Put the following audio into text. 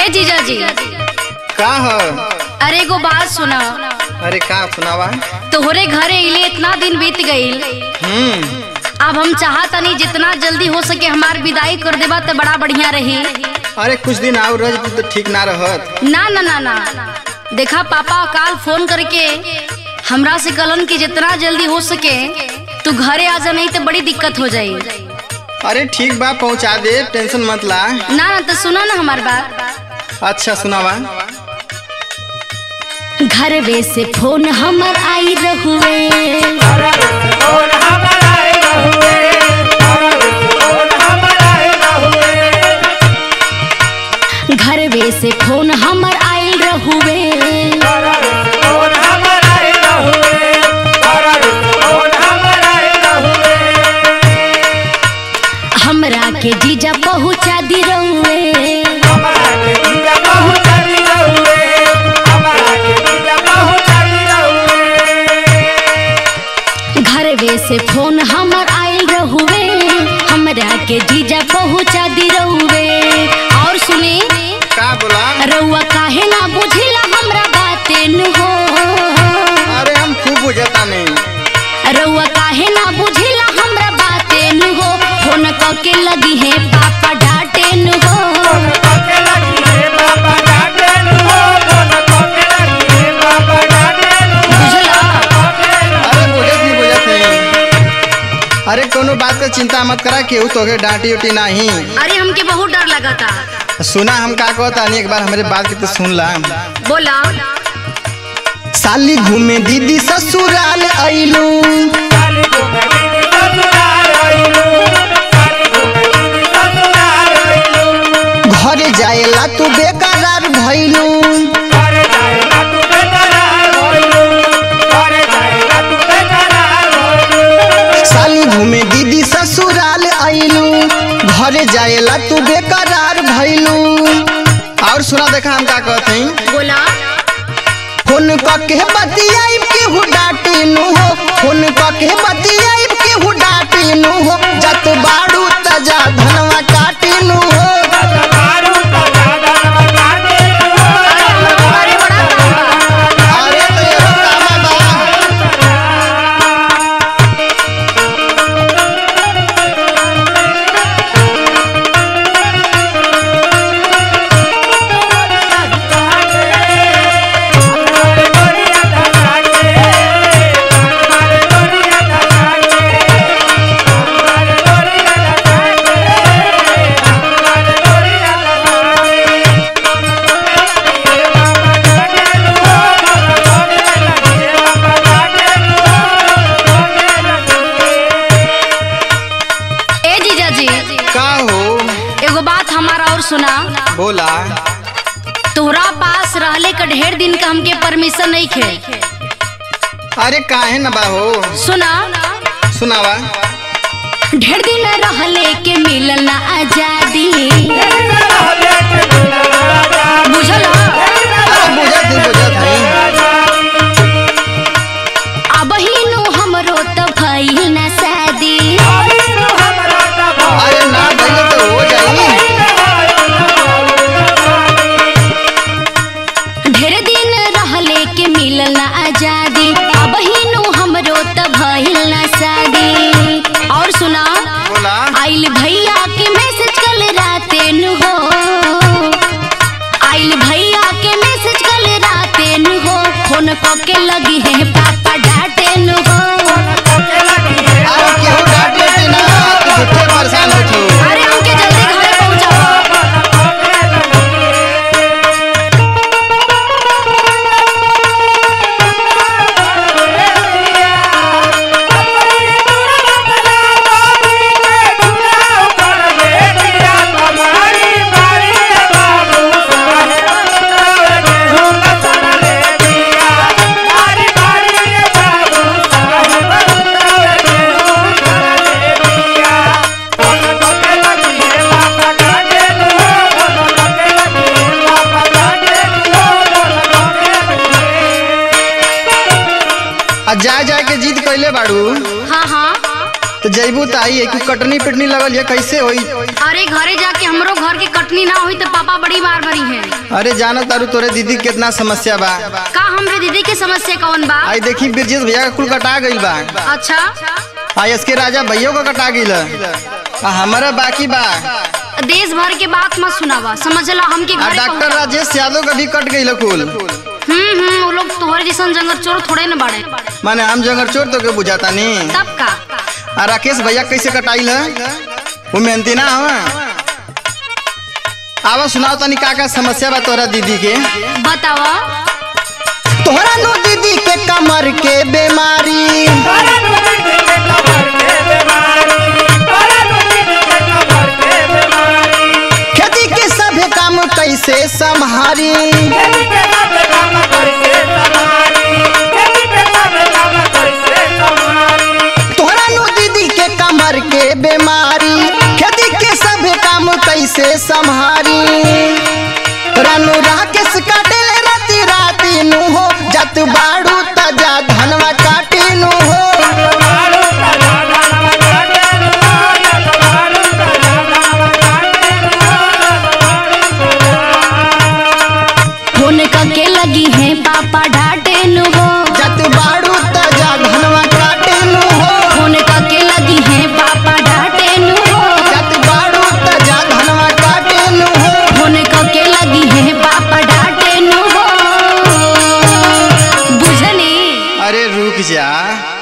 ए जीजा जी का ह अरे एगो बात सुना अरे का सुनावा तोहरे घरे इले इतना दिन बीत गईल हम्म अब हम चाहतनी जितना जल्दी हो सके हमार विदाई कर देबा तो बड़ा बढ़िया रही अरे कुछ दिन और रह जती तो ठीक ना रहत ना ना ना ना देखा पापा काल फोन करके हमरा से कलन कि जितना जल्दी हो सके तू घरे आ जा नहीं तो बड़ी दिक्कत हो जाई अरे ठीक बा पहुंचा दे टेंशन मत ला ना ना तो सुना ना हमार बात अच्छा सुनावा घरवे से फोन हमर आई रहुए घरवे से फोन हमर आइल रहुए हमरा के जीजा पहुँचा दी रहुए घरवे से फोन हमर आइल रहुए हमरा के जीजा पहुँचा दी रहुए और सुनी का बोला रउआ काहे ना बुझिला हमरा बाते न हो अरे हम खूब बुझता नहीं रउआ काहे ना बुझिला हमरा बाते न हो फोन कके लगी है पापा डांटे न हो बुझला अरे बुझत नहीं बुझत नहीं अरे कोनो बात का चिंता मत करा केहू तोके डांटी उटी नहीं अरे हमके बहुत डर लगा था सुना हम का कहता नहीं एक बार हमारे बात की तो सुन ला बोला साली घूमे दीदी ससुराल आइलू घरे जाएला तू बेकरार भइलू साली घूमे दीदी ससुराल आइलू घरे जाएला तू बेकरार भइलू और सुना देखा हम का कहते हैं बोला फोन कके बतियाई केहू डाटिनु हो फोन कके बतियाई केहू डाटिनु हो जत बाड़ू तजा धनवा काटिनु हो अरे बड़ा काम बा। अरे तो एगो कामा बा ए जीजा जी का हो एगो बात हमारा और सुना बोला तोहरा पास रहले का ढेर दिन का हमके परमिशन नहीं खे अरे काहे न बा हो सुना सुनावा ढेर दिन रहले के मिलल ना आजादी बुझल अरे बुझत नहीं बुझत नहीं अब ही नु हमरो त भइल ना शादी अरे ना भइले तो हो जाई ढेर दिन रहले के मिलल ना आजादी अब ही नु हमरो त भइल ना शादी और सुना बोला आइल भैया के मैसेज कल राते नु हो आइल भैया के मैसेज कल राते नु हो फोन क के लगी है पापा डांटे नु हो अरे केहू डांटे ती ना तू झूठे परेशान हो तू अरे हमके जल्दी घरे पहुंचाओ आ जा जा के जिद कैले बाड़ू हाँ हाँ तो जैबू तो आई कि कटनी पिटनी लगल है कैसे होई अरे घरे जाके हमरो घर के कटनी ना हुई तो पापा बड़ी मार भरी है अरे जानो तारू तोरे दीदी के कितना समस्या बा का हमरे दीदी के समस्या कौन बा आई देखी ब्रजेश भैया का कुल कटा गइल बा अच्छा आ इसके राजा भैया का कटा गइल आ हमारा बाकी बा देश भर के बात मत सुनावा समझला हमके आ घरे डॉक्टर पहुंचा। राजेश यादव का भी कट गइल कुल हम्म हम्म वो लोग तोहरे जैसन जंगल चोर थोड़े न बाड़े माने हम जंगर चोर तो के बुझाता नहीं तब का आ राकेश भैया कैसे कटाइल है वो मेहनती ना हवा आवा सुनाओ तनी का का समस्या बा तोरा दीदी के बतावा तोहरा नो दीदी के कमर के बीमारी खेती के सभे काम कैसे संभारी तोहरा नो दीदी के कमर के बीमारी खेती के सभे काम कैसे संभारी रानू राकेश काटेल राती राती नु हो जत बाड़ू तजा धनवा काटी नु हो फोन करके लगी है पापा डांटे नु हो जत बाड़ू तजा धनवा काटी नु हो फोन करके लगी है पापा डांटे नु हो जत बाड़ू तजा धनवा काटी नु हो फोन करके लगी है पापा डांटे नु हो बुझनी अरे रुक जा